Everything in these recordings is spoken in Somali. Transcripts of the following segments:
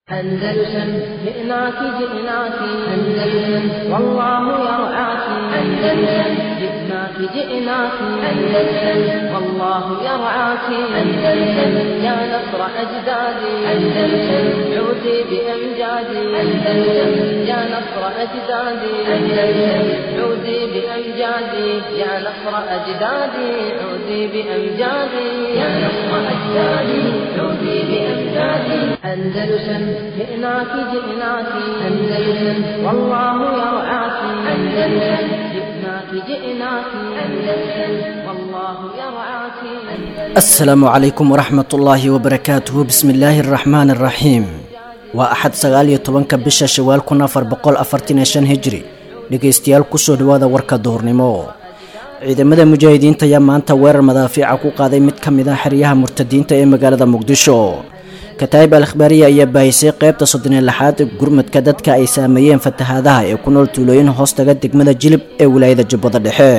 أندلسن جئناك جئناك أندلسن والله يرعاك أندلسن جئناك جئناك أندلسن والله يرعاك أندلسن يا نصر أجدادي أندلسن عودي بأمجادي أندلسن يا نصر أجدادي أندلسن عودي بأمجادي يا نصر أجدادي عودي بأمجادي يا نصر أجدادي عودي بأمجادي أندلسن جئناك جئناك أندلسن والله يرعاك أندلسن جئناك جئناك أندلسن والله يرعاك asalaamu calaykum waraxmat ullaahi wabarakaatuhu bismi illaahi araxmaani araxiim waa axad sagaal iyo tobanka bisha shawaal kun afar boqol afartan iyo shan hijri dhegaystayaal kusoo dhawaada warka duhurnimo ciidamada mujaahidiinta ayaa maanta weerar madaafiica ku qaaday mid ka mid ah xeryaha murtadiinta ee magaalada muqdisho kataayib al akhbaariya ayaa baahisay qeybta soddoniyo lixaad gurmadka dadka ay saameeyeen fatahaadaha ee ku nool tuulooyin hoostaga degmada jilib ee wilaayada jubbada dhexe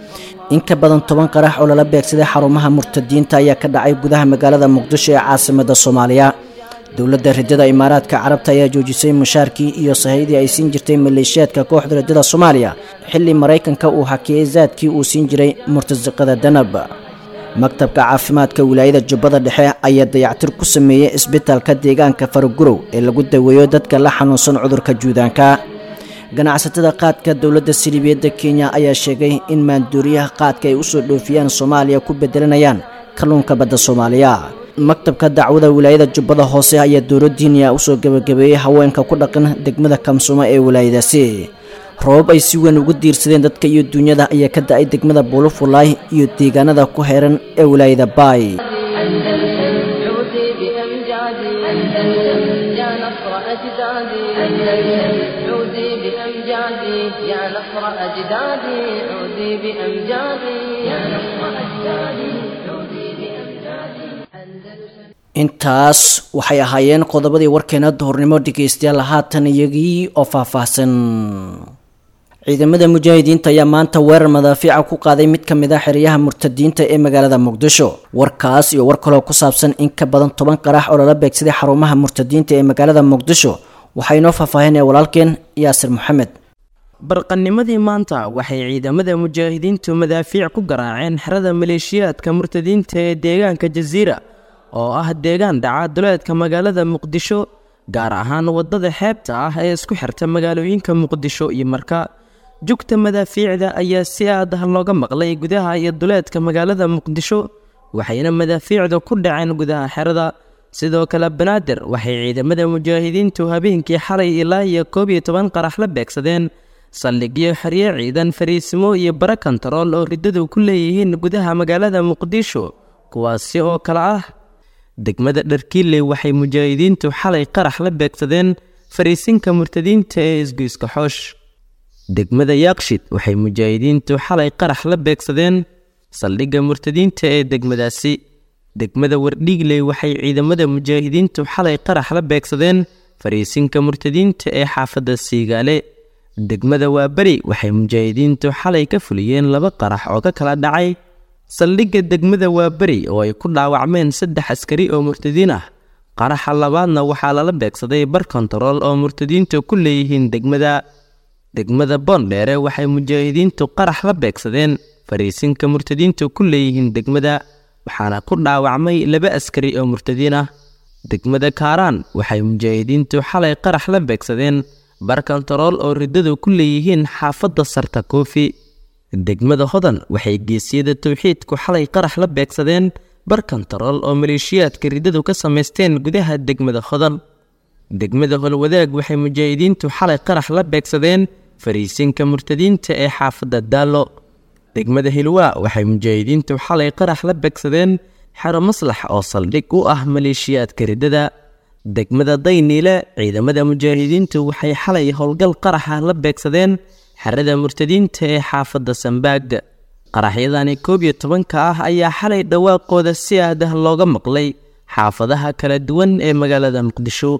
in ka badan toban qarax oo lala beegsaday xarumaha murtadiinta ayaa ka dhacay gudaha magaalada muqdisho ee caasimada soomaaliya dowladda ridada imaaraadka carabta ayaa joojisay mushaarkii iyo sahaydii ay siin jirtay maleeshiyaadka kooxda ridada soomaaliya xilli maraykanka uu hakiyey zaadkii uu siin jiray murtasiqada danab maktabka caafimaadka wilaayada jubbada dhexe ayaa dayactir ku sameeyey isbitaalka deegaanka faragurow ee lagu daweeyo dadka la xanuunsan cudurka juudaanka ganacsatada qaadka dowladda siliibiyadda kenya ayaa sheegay in maanduuriyaha qaadka ay usoo dhoofiyaan soomaaliya ku bedelanayaan kalluunka badda soomaaliya maktabka dacwada wilaayada jubbada hoose ayaa dowladdiiniya usoo gebagabeeyey haweenka ku dhaqan degmada kamsumo ee wilaayadaasi roobab ay si weyn ugu diirsadeen dadka iyo duunyada ayaa ka da-ay degmada buulufulaay iyo deegaanada ku heeran ee wilaayada baay أندلسن عودي بأمجادي أندلسن يا نصر أجدادي أندلسن عودي بأمجادي يا نصر أجدادي عودي بأمجادي يا نصر أجدادي عودي بأمجادي أندلسن intaas waxay ahaayeen qodobadii warkeena duhurnimo dhegaystayaal haatan iyagii oo faahfaahsan ciidamada mujaahidiinta ayaa maanta weerar madaafiica ku qaaday mid ka mid ah xeryaha murtadiinta ee magaalada muqdisho warkaas iyo war kaloo ku saabsan in ka badan toban qarax oo lala beegsaday xarumaha murtadiinta ee magaalada muqdisho waxaa inoo faahfaahinaya walaalkeen yaasir maxamed barqanimadii maanta waxay ciidamada mujaahidiintu madaafiic ku garaaceen xerada maleeshiyaadka murtadiinta ee deegaanka jasiira oo ah deegaan dhaca duleedka magaalada muqdisho gaar ahaan waddada xeebta ah ee isku xirta magaalooyinka muqdisho iyo marka jugta madaafiicda ayaa si aad ah looga maqlay gudaha iyo duleedka magaalada muqdisho waxayna madaafiicda ku dhaceen gudaha xerada sidoo kale banaadir waxay ciidamada mujaahidiintu habeenkii xalay ilaa iyo koob iyo toban qarax la beegsadeen saldhigyo xeryo ciidan fariisimo iyo bara kontarool oo riddadu ku leeyihiin gudaha magaalada muqdisho kuwaasi oo kale ah degmada dharkiile waxay mujaahidiintu xalay qarax la beegsadeen fariisinka murtadiinta ee isgoyska xoosh degmada yaaqshid waxay mujaahidiintu xalay qarax la beegsadeen saldhigga murtadiinta ee degmadaasi degmada wardhiigley waxay ciidamada mujaahidiintu xalay qarax la beegsadeen fariisinka murtadiinta ee xaafadda siigaale degmada waaberi waxay mujaahidiintu xalay ka fuliyeen laba qarax oo ka kala dhacay saldhigga degmada waaberi oo ay ku dhaawacmeen saddex askari oo murtadiin ah qaraxa labaadna waxaa lala beegsaday bar kontarool oo murtadiintu ku leeyihiin degmada degmada boondheere waxay mujaahidiintu qarax la beegsadeen fariisinka murtadiintu ku leeyihiin degmada waxaana ku dhaawacmay laba askari oo murtadiin ah degmada kaaraan waxay mujaahidiintu xalay qarax la beegsadeen bar kontarool oo riddadu ku leeyihiin xaafadda sarta koofi degmada hodan waxay geesiyada towxiidku xalay qarax la beegsadeen bar kontarool oo maleeshiyaadka riddadu ka samaysteen gudaha degmada hodan degmada holwadaag waxay mujaahidiintu xalay qarax la beegsadeen fariisinka murtadiinta ee xaafadda daallo degmada hilwaa waxay mujaahidiintu xalay qarax la beegsadeen xero maslax oo saldhig u ah maleeshiyaadka riddada degmada dayniile ciidamada mujaahidiintu waxay xalay howlgal qaraxa la beegsadeen xerada murtadiinta ee xaafadda sambaag qaraxyadani koob iyo tobanka ah ayaa xalay dhawaaqooda si aad ah looga maqlay xaafadaha kala duwan ee magaalada muqdisho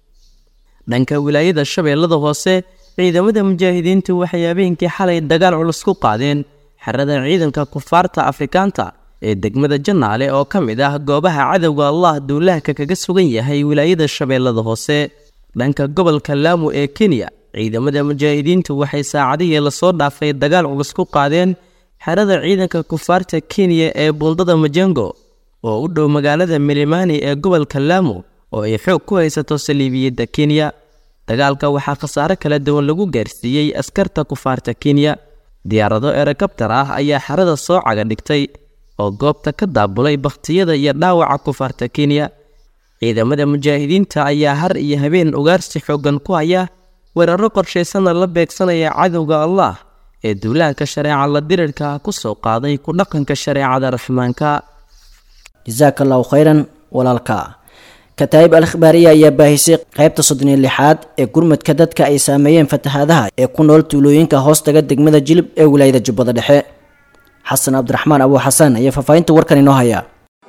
dhanka wilaayada shabeellada hoose ciidamada mujaahidiintu waxay habeenkii xalay dagaal culus ku qaadeen xerada ciidanka kufaarta afrikaanta ee degmada janaale oo ka mid ah goobaha cadowga allah duulaahka kaga sugan yahay wilaayada shabeellada hoose dhanka gobolka laamu ee kenya ciidamada mujaahidiintu waxay saacadihii lasoo dhaafay dagaal culus ku qaadeen xerada ciidanka kufaarta kenya ee buundada majengo oo u dhow magaalada milimani ee gobolka laamu oo ay xoog ku haysato saliibiyadda kenya dagaalka waxaa khasaare kala duwan lagu gaarsiiyey askarta kufaarta kenya diyaarado erekabtar ah ayaa xerada soo caga dhigtay oo goobta ka daabulay bakhtiyada iyo dhaawaca kufaarta kenya ciidamada mujaahidiinta ayaa har iyo habeen ugaarsi xooggan ku haya weeraro qorshaysanna la beegsanaya cadowga allah ee duulaanka shareeca la dirirka ku soo qaaday ku dhaqanka shareecada raxmaanka jasaaka allahu khayran walaalka kataa'ib al khibaariya ayaa baahisay qaybta soddon iyo lixaad ee gurmadka dadka ay saameeyeen fatahaadaha ee ku nool tuulooyinka hoostaga degmada jilib ee wilaayada jubbada dhexe xasan cabdiraxmaan abuu xasan ayaa faahfaahinta warkan inoo haya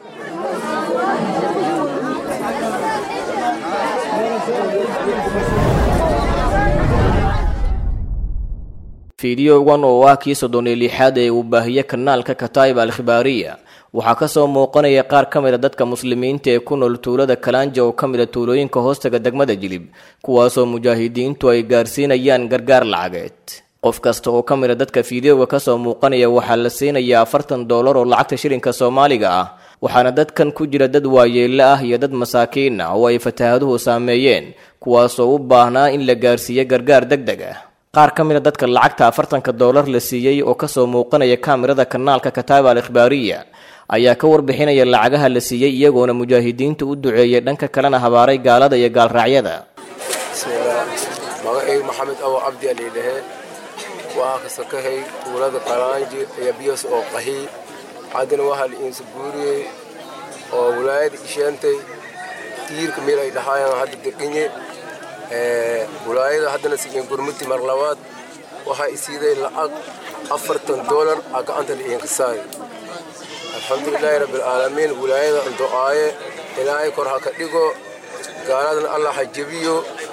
fiidiyogan oo ah kii soddon iyo lixaad ee uu baahiye kanaalka kataa'ib al khibaariya waxaa ka soo muuqanaya qaar ka mid a dadka muslimiinta ee ku nool tuulada kalaanja oo ka mid a tuulooyinka hoostaga degmada jilib kuwaasoo mujaahidiintu ay gaarsiinayaan gargaar lacageed qof kasta oo ka mid a dadka fiideoga ka soo muuqanaya waxaa la siinayaa afartan doolar oo lacagta shilinka soomaaliga ah waxaana dadkan ku jira dad waayeelle ah iyo dad masaakiin ah oo ay fataahaduhu saameeyeen kuwaasoo u baahnaa in la gaarsiiyo gargaar deg deg ah qaar ka mid a dadka lacagta afartanka doolar la siiyey oo kasoo muuqanaya kaamirada kanaalka kataaba al ikhbaariya ayaa ka warbixinaya lacagaha la siiyey iyagoona mujaahidiinta u duceeyay dhanka kalena habaaray gaalada iyo gaalraacyada magacaygu maxamed awo cabdi aliidhahe waa kasakahay tuulada qaraanji iyo biyos oo qahi haddana waxaa la iinsa guuriyey oo wilaayada isheentay tiirka meel ay dhahaayaan hadda deqinye wilaayada haddana sigeen gurmuti mar labaad waxaa isiiday lacag afartan doolar a gacanta la iinka saay alxamdulilaahi rabbilcaalamiin wilaayada do-aaye ilaahay kor ha ka dhigo gaaladana allah ha jebiyo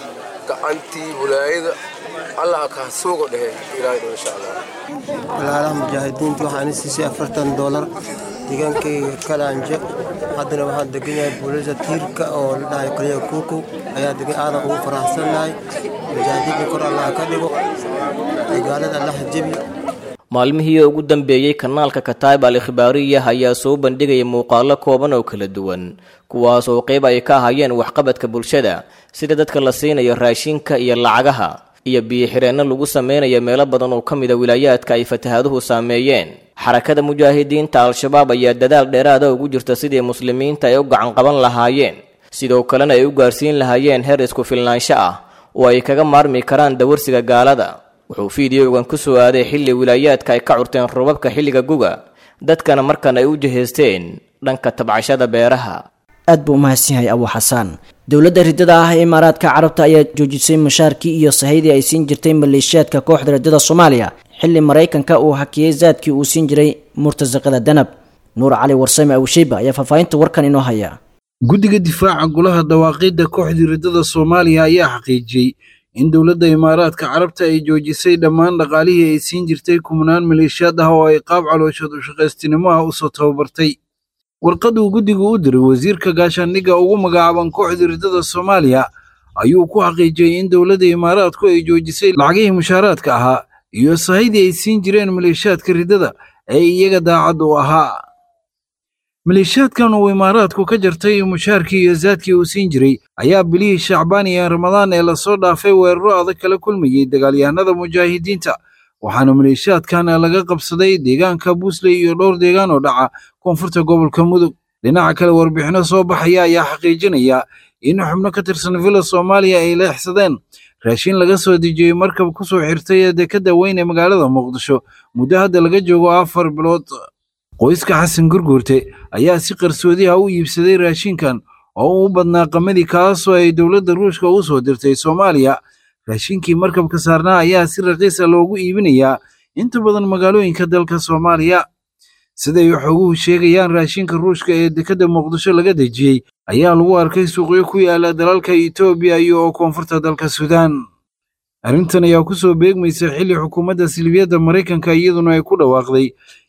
gacantii wilaayada allah ha ka suugo dhehe ilaahay dho insha allah walaalaha mujaahidiinta waxaan siisay afartan doolar deegaankayga kalaanje haddana waxaan degan yahay buulisa tiirka oo la dhahay kaliya kuukow ayaa degan aadan ugu faraxsannahay mujaahidiinta kor allah ka dhigo gaalada allah ha jebiyo maalmihii ugu dambeeyey kanaalka kataib al ikhbaariya ayaa soo bandhigaya muuqaalo kooban oo kala duwan kuwaas oo qayb ay ka ahayeen waxqabadka bulshada sida dadka la siinayo raashinka iyo lacagaha iyo biyo-xireenno lagu sameynayo meelo badan oo ka mida wilaayaadka ay fatahaduhu saameeyeen xarakada mujaahidiinta al-shabaab ayaa dadaal dheeraada ugu jirta sidii muslimiinta ay u gacan qaban lahaayeen sidoo kalena ay u gaarsiin lahaayeen heer isku filnaansho ah oo ay kaga maarmi karaan dawarsiga gaalada wuxuu fiidiyogan ku soo aaday xilli wilaayaadka ay ka curteen robabka xilliga guga dadkana markan ay u jihaysteen dhanka tabcashada beeraha aad buu umahadsan yahay abuu xasaan dowladda riddada ah ee imaaraadka carabta ayaa joojisay mushaarkii iyo sahaydii ay siin jirtay maleeshiyaadka kooxda riddada soomaaliya xilli maraykanka uu hakiyey zaadkii uu siin jiray murtasaqada danab nuur cali warsame awsheyba ayaa faahfaahinta warkan inoo haya guddiga difaaca golaha dawaaqiidda kooxdii riddada soomaaliya ayaa xaqiijiyey in dowladda imaaraadka carabta ay joojisay dhammaan dhaqaalihii ay siin jirtay kumnaan maleeshiyaad ah oo ay qaab calooshood u shaqaystinimo ah usoo tababartay warqaduu guddigu u diray wasiirka gaashaandhigga ugu magacaaban kooxdii riddada soomaaliya ayuu ku xaqiijiyey in dowladda imaaraadku ay joojisay lacagihii mushaaraadka ahaa iyo sahaydii ay siin jireen maleeshiyaadka riddada ee iyaga daacad u ahaa maleeshiyaadkan uu imaaraadku ka jartay mushaarkii iyo zaadkii uu siin jiray ayaa bilihii shacbaan iyo ramadaan ee lasoo dhaafay weeraro adag kala kulmayey dagaalyahanada mujaahidiinta waxaana maleeshiyaadkan laga qabsaday deegaanka buusley iyo dhowr deegaan oo dhaca koonfurta gobolka mudug dhinaca kale warbixino soo baxaya ayaa xaqiijinaya in xubno ka tirsan villa soomaaliya ay leexsadeen raashin laga soo dejiyey markab ku soo xirtay ee dekadda weyn ee magaalada muqdisho muddo hadda laga joogo afar bilood qoyska xasan gurguurte ayaa si qarsoodi ah u iibsaday raashinkan oo u badnaa qamadii kaasoo ay dowladda ruushka u soo dirtay soomaaliya raashinkii markabka saarnaa ayaa si raqiisa loogu iibinayaa inta badan magaalooyinka dalka soomaaliya siday xoguhu sheegayaan raashinka ruushka ee dekadda muqdisho laga dejiyey ayaa lagu arkay suuqyo ku yaala dalalka etoobiya iyo oo koonfurta dalka suudaan arrintan ayaa ku soo beegmaysa xilli xukuumadda silbiyadda maraykanka iyaduna ay ku dhawaaqday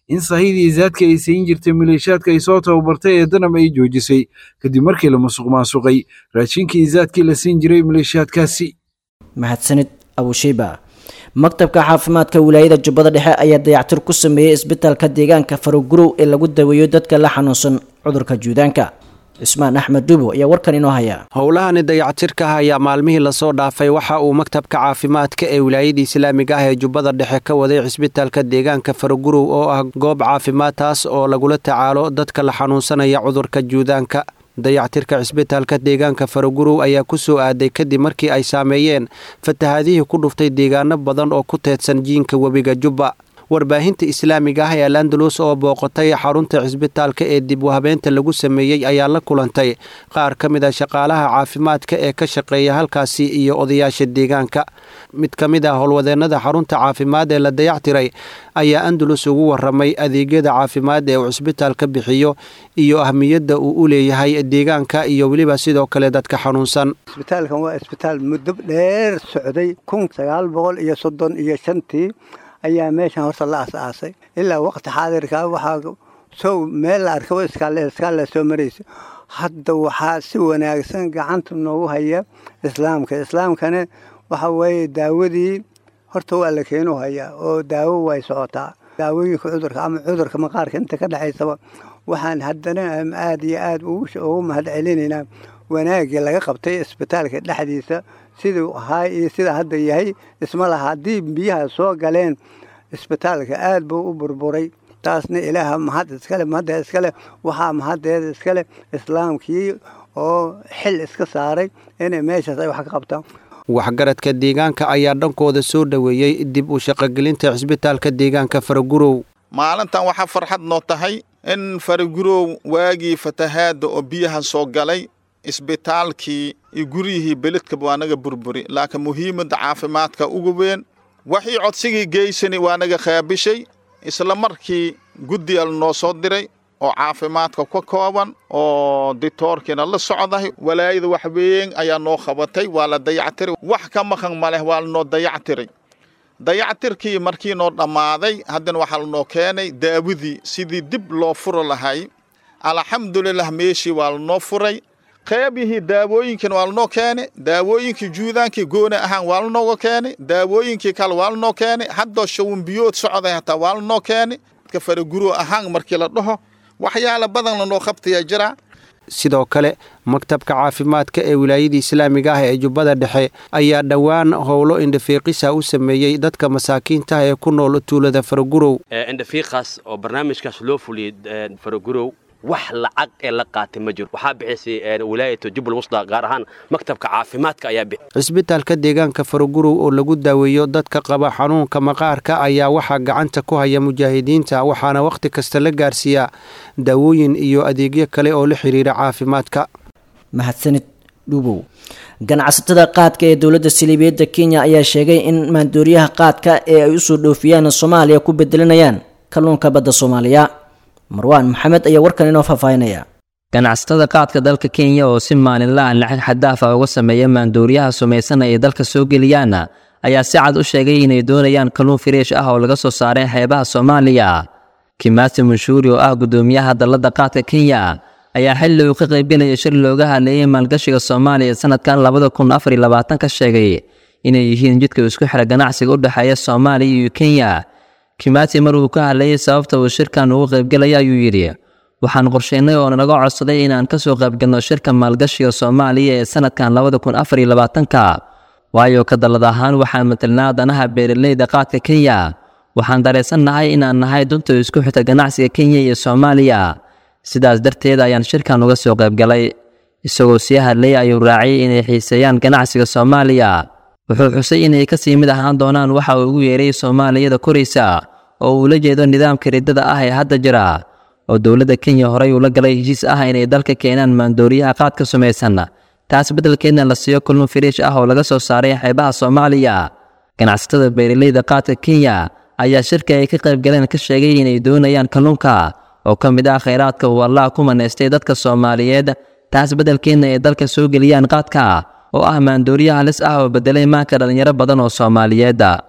in sahidii zaadka ay siin jirtay maleeshiyaadka ay soo tababartay ee danab ay joojisay kadib markii la musuq maasuqay raashinkii zaadkii la siin jiray maleeshiyaadkaasi mahadsanid abusheyba maktabka caafimaadka wilaayada jubbada dhexe ayaa dayactir ku sameeyey isbitaalka deegaanka farogurow ee lagu daweeyo dadka la xanuunsan cudurka juudaanka cismaan axmed dubo ayaa warkan inoo haya howlahani dayactirka ah ayaa maalmihii lasoo dhaafay waxa uu maktabka caafimaadka ee wilaayada islaamiga ah ee jubbada dhexe ka waday cisbitaalka deegaanka farogurow oo ah goob caafimaad taas oo lagula tacaalo dadka la xanuunsanaya cudurka juudaanka dayactirka cisbitaalka deegaanka farogurow ayaa ku soo aaday kadib markii ay saameeyeen fatahaadihii ku dhuftay deegaano badan oo ku teedsan jiinka webiga jubba warbaahinta islaamiga ah ee alandalus oo booqatay xarunta cisbitaalka ee dib u habeenta lagu sameeyey ayaa la kulantay qaar ka mid a shaqaalaha caafimaadka ee ka shaqeeya halkaasi iyo odayaasha deegaanka mid ka mid ah howlwadeennada xarunta caafimaad ee la dayactiray ayaa andalus ugu waramay adeegyada caafimaad ee uu cisbitaalka bixiyo iyo ahmiyadda uu u leeyahay deegaanka iyo weliba sidoo kale dadka xanuunsan isbitaalkan waa isbitaal muddo dheer socday kun sagaal boqol iyo soddon iyo shantii ayaa meeshan horta la as-aasay ilaa waqti xaadirka waxaa sow meel la arkaba iskaalla soo maraysa hadda waxaa si wanaagsan gacanta noogu haya islaamka islaamkana waxa weeye daawadii horta waa la keenu hayaa oo daawo way socotaa daawooyinka cudurka ama cudurka maqaarka inta ka dhexaysaba waxaan haddana aad iyo aad ugu mahad celinaynaa wanaaggii laga qabtay isbitaalka dhexdiisa siduu ahaa iyo sida hadda yahay isma laha haddii biyaha soo galeen isbitaalka aad buu u burburay taasna ilaaha mahad iskale mahadda iskale waxaa mahaddeeda iskale islaamkii oo xil iska saaray inay meeshaas ay wax ka qabtaan waxgaradka deegaanka ayaa dhankooda soo dhoweeyey dib u shaqogelinta cisbitaalka deegaanka faragurow maalintan waxaa farxad noo tahay in faragurow waagii fatahaadda oo biyaha soo galay isbitaalkii iyo guryihii belidkaba waa naga burburi laakiin muhiimadda caafimaadka ugu weyn waxii codsigii geysani waa naga qaabishay isla markii guddigal noo soo diray oo caafimaadka ka kooban oo ditoorkiina la socdahay walaayada wax weyn ayaa noo qabatay waa la dayactiray wax ka maqan ma leh waa lanoo dayactiray dayactirkii markii noo dhammaaday haddana waxaa lanoo keenay daawadii sidii dib loo furo lahay alxamdulilah meeshii waa lanoo furay qaybihii daawooyinkiina waa lanoo keenay daawooyinkii juudaankii gooni ahaan waa lanooga keenay daawooyinkii kale waa lanoo keenay haddoo shawinbiyood socday hataa waa lanoo keenay dadka faraguro ahaan markii la dhaho waxyaala badan lanoo qabtayaa jira sidoo kale maktabka caafimaadka ee wilaayada islaamiga ah ee jubbada dhexe ayaa dhowaan howlo indhafiiqisa u sameeyey dadka masaakiinta ah ee ku nool tuulada faragurow indhafiiqaas oo barnaamijkaas loo fuliyey faragurow wax lacag ee la qaatay ma jiro waxaa bixisay wilaayata jubbal wusda gaar ahaan maktabka caafimaadka ayaa bixi cisbitaalka deegaanka faragurow oo lagu daaweeyo dadka qaba xanuunka maqaarka ayaa waxaa gacanta ku haya mujaahidiinta waxaana wakhti kasta la gaarsiiyaa daawooyin iyo adeegyo kale oo la xiriira caafimaadka mahadsanid dhuubow ganacsatada qaadka ee dowladda siliibiyadda kenya ayaa sheegay in maandooriyaha qaadka ee ay usoo dhoofiyaan soomaaliya ku bedelinayaan kalluunka badda soomaaliya marwaan maxamed ayaa warkan inoo faahfaahinaya ganacsatada qaadka dalka kenya oo si maalinla ah lacag xadaaf ah uga sameeya maandooriyaha sumaysan ay dalka soo geliyaan ayaa si cad u sheegay inay doonayaan kalluun firiish ah oo laga soo saaray xeebaha soomaaliya kimaasi munshuuri oo ah guddoomiyaha dalladda qaadka kenya ayaa xilli uu ka qaybgelaya shir looga hadleeyay maalgashiga soomaaliya sanadkan labada kun afar iyo labaatan ka sheegay inay yihiin jidka isku xira ganacsiga u dhexeeya soomaaliya iyo kenya kimaati mar uu ka hadlayay sababta uu shirkan ugu qaybgelaya ayuu yidhi waxaan qorsheynay oo naga codsaday inaan ka soo qaybgalno shirka maalgashiga soomaaliya ee sanadkan labada kun afar iyo labaatanka waayo ka dallad ahaan waxaan matelnaa danaha beeraleyda qaadka kenya waxaan dareensannahay inaan nahay dunta isku xita ganacsiga kenya iyo soomaaliya sidaas darteed ayaan shirkan uga soo qaybgalay isagoo sii hadlayay ayuu raaciyay inay xiiseeyaan ganacsiga soomaaliya wuxuu xusay inay ka sii mid ahaan doonaan waxa uu ugu yeeray soomaaliyada koraysa oo uu la jeedo nidaamka riddada ah ee hadda jira oo dowladda kenya horey ula galay heshiis ah inay dalka keenaan maandooriyaha qaadka sumaysan taas beddelkeedna la siiyo kulmo firiish ah oo laga soo saaray xeebaha soomaaliya ganacsatada beeraleyda qaadka kenya ayaa shirka ay ka qayb galeen ka sheegay inay doonayaan kalluunka oo ka mid ah khayraadka uu allah ku manaystay dadka soomaaliyeed taas beddelkeedna ay dalka soo geliyaan qaadka oo ah maandooriya halis ah oo beddelay maanka dhallinyaro badan oo soomaaliyeedda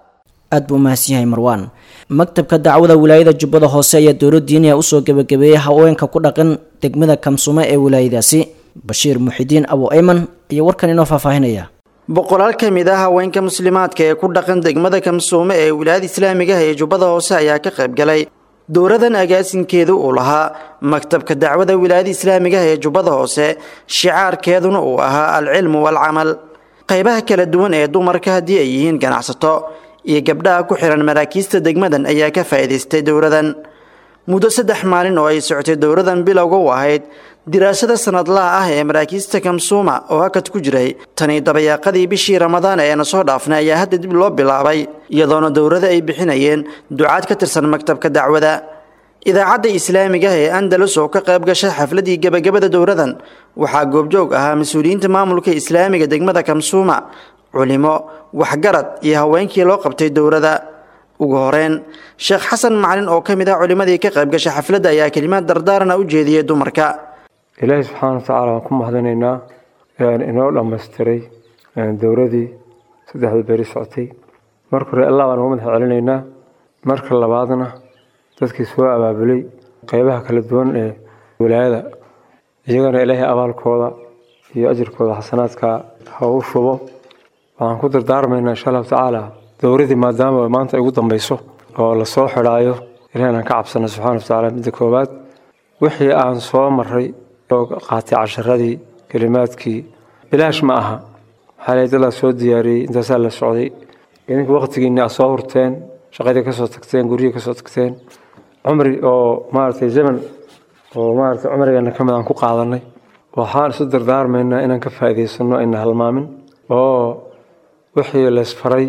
aad buu umahadsan yahay marwaan maktabka dacwada wilaayada jubbada hoose ayaa dowla diiniya usoo gebagabeeyey haweenka ku dhaqan degmada kamsumo ee wilaayadaasi bashiir muxidiin abu ayman iyo warkan inoo faahfaahinaya boqolaal ka mid ah haweenka muslimaadka ee ku dhaqan degmada kamsuume ee wilaayada islaamigaha ee jubbada hoose ayaa ka qayb galay dowradan agaasinkeedu uu lahaa maktabka dacwada wilaayada islaamigaha ee jubbada hoose shicaarkeeduna uu ahaa alcilmu waalcamal qaybaha kala duwan ee dumarka haddii ay yihiin ganacsato iyo gabdhaha ku xihan maraakiista degmadan ayaa ka faa'iidaystay dowradan muddo saddex maalin oo ay socotay dowradan bilowga u ahayd diraasada sanadlaha ah ee maraakiista kamsuuma oo hakad ku jiray tani dabayaaqadii bishii ramadaan eena soo dhaafnay ayaa hadda dib loo bilaabay iyadoona dowrada ay bixinayeen ducaad ka tirsan maktabka dacwada idaacadda islaamiga ee andalus oo ka qayb gashay xafladii gebagabada dowradan waxaa goobjoog ahaa mas-uuliyiinta maamulka islaamiga degmada kamsuuma culimo waxgarad iyo haweenkii loo qabtay dowrada ugu horeyn sheekh xasan macalin oo ka mid ah culimadii ka qayb gashay xafladda ayaa kelimaad dardaarana u jeediyey dumarka ilaahi subxaana watacaala waan ku mahadinaynaa inoo dhammaystiray dowradii saddexda beri socotay marka hore allah baan uga madax celinaynaa marka labaadna dadkii soo abaabulay qeybaha kala duwan ee wilaayada iyagana ilaahay abaalkooda iyo ajirkooda xasanaadka ha u shubo waxaan ku dardaarmaynaa insha allahu tacaala dowradii maadaama maanta ay ugu dambeyso oo lasoo xidhaayo ilahi aan ka cabsana subxana watacaala midda koowaad wixii aan soo maray oo qaatay casharadii kelimaadkii bilaash ma aha maxaa lay dadaa soo diyaariyey intaasaa la socday idinka waqtigiinni aad soo hurteen shaqadii kasoo tagteen guryihii kasoo tagteen cumri oo maaragtay zaman oo maaragtay cumrigeena ka mid aan ku qaadanay waxaan isu dardaarmaynaa inaan ka faa'iidaysano ayna halmaamin oo wixii laysfaray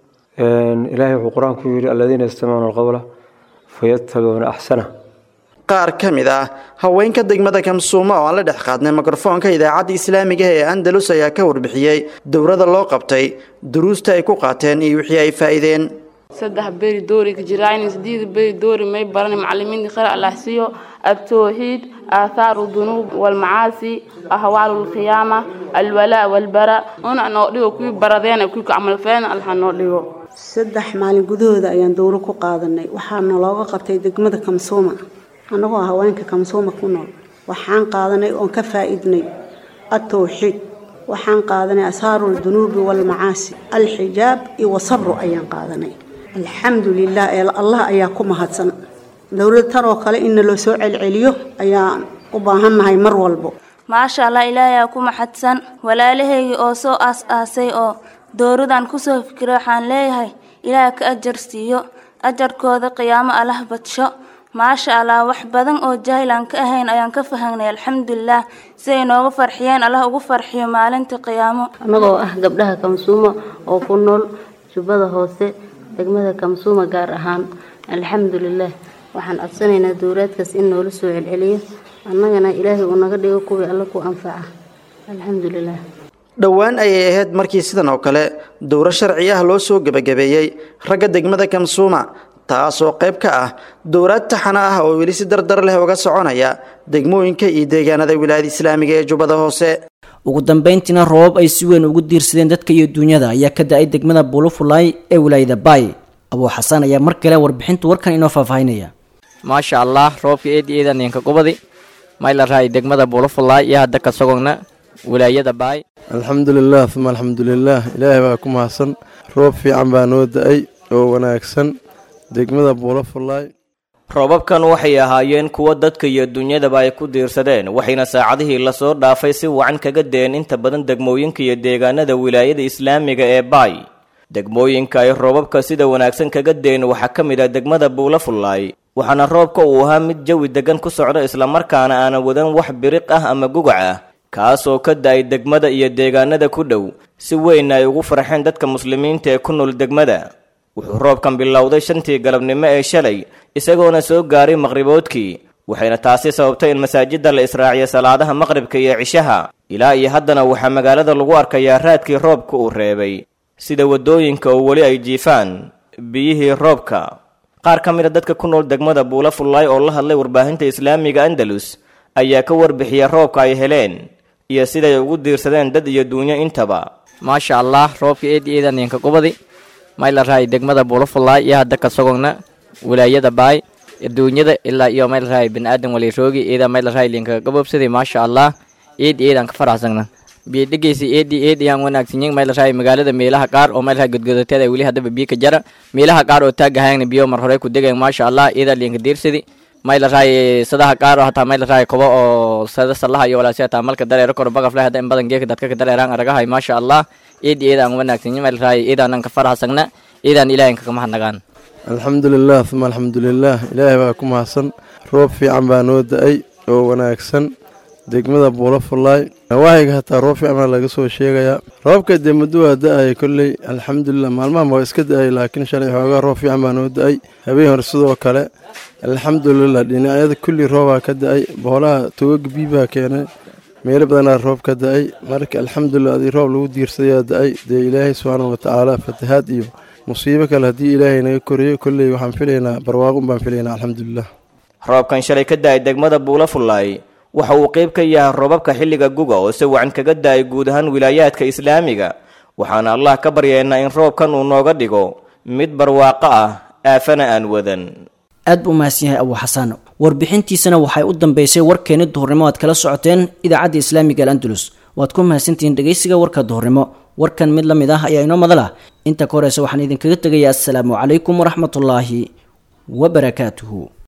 ilaahay wuxuu qur-aanku yidhi aladiina yastamicuuna alqowla fayattabicuuna axsana qaar ka mid ah haweenka degmada kamsuuma oo aan la dhex qaadnay mikrofoonka idaacadda islaamiga ee andalus ayaa ka warbixiyey dowrada loo qabtay duruusta ay ku qaateen iyo wixii ay faa'iideen saddex beri doori ka jiraan sideed beri doori may baran macallimiinta khayr allah siiyo التوحيد آثار الذنوب والمعاصي أهوال القيامة الولاء والبراء أنا نوديو كوي بردين كوي عمل فين الله نوديو saddex maalin gudahooda ayaan dowro ku qaadanay waxaana looga qabtay degmada kamsuuma annagoo haweenka kamsuuma ku nool waxaan qaadanay oon ka faa'iidnay atowxiid waxaan qaadanay asaaru ldunuubi walmacaasi alxijaab iyo wasabru ayaan qaadanay alxamdu lilah ee allah ayaa ku mahadsan dowlad tan oo kale in loo soo celceliyo ayaan u baahannahay mar walbo maasha allah ilaahay ku maxadsan walaalahaygii oo soo aas-aasay oo dowradan kusoo fikiray waxaan leeyahay ilaah ka ajar siiyo ajarkooda qiyaamo allah badsho maasha allah wax badan oo jaahil aan ka ahayn ayaan ka fahanay alxamdulilah siday nooga farxiyeen allah ugu farxiyo maalinta qiyaamo annagoo ah gabdhaha kamsuuma oo ku nool jubbada hoose degmada kamsuuma gaar ahaan alxamdulilah waxaan codsanaynaa dowlaadkaas in noola soo celceliyo annagana ilaahay uu naga dhigo kuwii alla ku anfaca alxamdulilah dhowaan ayay ahayd markii sidan oo kale dowro sharci ah loo soo gebagabeeyey ragga degmada kamsuuma taasoo qayb ka ah dowlaad taxana ah oo weli si dardar leh uga soconaya degmooyinka iyo deegaanada wilaayada islaamiga ee jubbada hoose ugu dambeyntiina roobab ay si weyn ugu diirsadeen dadka iyo duunyada ayaa ka da-ay degmada bulufulay ee wilaayada baay abuu xasaan ayaa mar kale warbixinta warkan inoo faahfaahinaya maasha allah roobka eed eedan ninka gobadi mayla raay degmada bulufulay iyo hadda ka sogogna wilaayada baay alxamdulilah uma alxamdulilah ilaahay baa ku mahadsan roob fiican baa noo da-ay oo wanaagsan degmada buulafulay roobabkan waxay ahaayeen kuwo dadka iyo dunyadaba ay ku diirsadeen waxayna saacadihii lasoo dhaafay si wacan kaga deen inta badan degmooyinka iyo deegaanada wilaayada islaamiga ee baay degmooyinka ay roobabka sida wanaagsan kaga deen waxaa ka mid ah degmada buulafulay waxaana roobka uu ahaa mid jawi degan ku socda islamarkaana aanan wadan wax biriq ah ama gugac ah kaasoo ka da-ay degmada iyo deegaanada ku dhow si weyn ay ugu farxeen dadka muslimiinta ee ku nool degmada wuxuu roobkan bilowday shantii galabnimo ee shalay isagoona soo gaaray maqriboodkii waxayna taasi sababtay in masaajidda la israaciyo salaadaha maqribka iyo cishaha ilaa iyo haddana waxaa magaalada lagu arkayaa raadkii roobka uu reebay sida waddooyinka oo weli ay jiifaan biyihii roobka qaar ka mid a dadka ku nool degmada buula fullaay oo la hadlay warbaahinta islaamiga andalus ayaa ka warbixiya roobka ay heleen iyo siday ugu diirsadeen dad iyo duunyo intaba maasha allah roobka eed eedan ninka gobadi may la rahay degmada buulafulaay iyo hadda kasagogna wilaayada baay adduunyada ilaa iyo may la rahay biniaadan waliroogi iida may la rahay linka gabobsaday maasha allah eed eedaan ka faraxsagna biyodhegeysa eedi eed ayaan wanaagsanyin may la rahay magaalada meelaha qaar oo may la rahay godgodateeda weli haddaba biyo ka jara meelaha qaar oo taagahayna biyo mar hore ku degayan maasha allah iida linka diirsadi may la rahay sadaha qaar oo hataa may la rahay kobo oo sada salaha iyo walaasi hataa malka dareero koro bagafle hadda in badan geeka dadka ka dareeraan aragahay maasha allah eedi eedaan wanaagsanyin may la rahay eedaanan ka faraxsagna eedaan ilaahin kaka mahadnagaan alxamdulilah uma alxamdulilah ilaahay baa ku mahadsan roob fiican baa noo da-ay oo wanaagsan degmada buulafulaay nawaahiga hataa roob fiican baa laga soo sheegayaa roobka dee muddo waa da-ay kolley alxamdulilah maalmahan waa iska da-ay laakiin shalay xoogaa roob fiican baa noo da-ay habeen hore sidoo kale alxamdulilah dhinacyada kulli roobaa ka da-ay boolaha togaga biibaa keenay meelo badanaa roob ka da-ay marka alxamdulilah adii roob lagu diirsadayaa da-ay dee ilaahay subxaana watacaala fatahaad iyo musiibo kale haddii ilaahay naga koriyo kolley waxaan filaynaa barwaaqun baan filaynaa alxamdulilah roobkan shalay ka da-ay degmada buulafulaay waxa uu qayb ka yahay roobabka xilliga guga oo si wacan kaga da-ay guud ahaan wilaayaadka islaamiga waxaana allah ka baryaynaa in roobkan uu nooga dhigo mid barwaaqo ah aafana aan wadan aad buu mahadsan yahay abu xasan warbixintiisana waxay u dambeysay warkeeni duhurnimo aad kala socoteen idaacadda islaamiga alandulus waad ku mahadsantihiin dhegeysiga warka duhurnimo warkan mid la mid ah ayaa inoo madal ah inta ka horeysa waxaan idinkaga tegayaa assalaamu calaykum waraxmatullaahi wabarakaatuhu